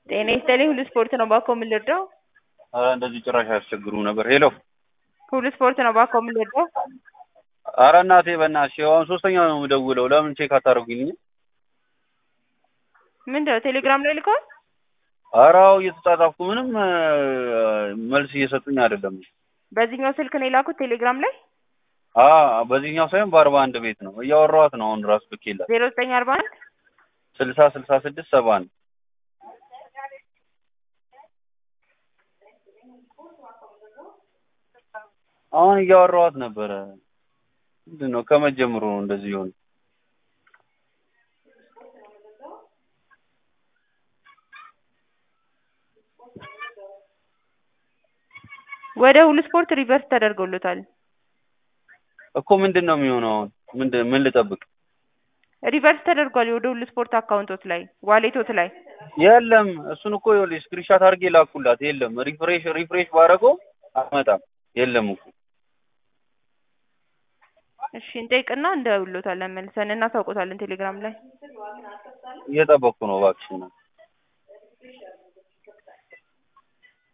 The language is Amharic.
ጤና ይስጥልኝ ሁሉ ስፖርት ነው ባኮ ምን ልርዳው? ኧረ እንደዚህ ጭራሽ አያስቸግሩም ነበር። ሄሎ ሁሉ ስፖርት ነው ባኮ ምን ልርዳው? ኧረ እናቴ በእናትሽ አሁን ሶስተኛ ነው የምደውለው። ለምን ቼክ አታደርጉልኝ? ምንድን ነው ቴሌግራም ላይ ልከዋል? ኧረ አዎ እየተጻጻፍኩ ምንም እ፣ መልስ እየሰጡኝ አይደለም። በዚህኛው ስልክ ነው የላኩት ቴሌግራም ላይ አ በዚህኛው ሳይሆን በአርባ አንድ ቤት ነው እያወራኋት ነው አሁን ራሱ ልኬላት ዜሮ ዘጠኝ አርባ አንድ ስልሳ ስልሳ ስድስት ሰባ አንድ አሁን እያወራኋት ነበረ። ምንድን ነው ከመጀመሩ ነው እንደዚህ የሆነ ወደ ሁሉ ስፖርት ሪቨርስ ተደርጎሎታል። እኮ ምንድን ነው የሚሆነው አሁን ምንድን ምን ልጠብቅ? ሪቨርስ ተደርጓል ወደ ሁሉ ስፖርት አካውንቶት ላይ ዋሌቶት ላይ የለም እሱን እኮ ይኸውልሽ ስክሪንሻት አድርጌ ላኩላት። የለም ሪፍሬሽ ሪፍሬሽ ባደረገው አመጣም የለም እኮ እሺ እንጠይቅና እንደውሎታለን መልሰን እናሳውቆታለን ቴሌግራም ላይ እየጠበቅኩ ነው እባክሽ።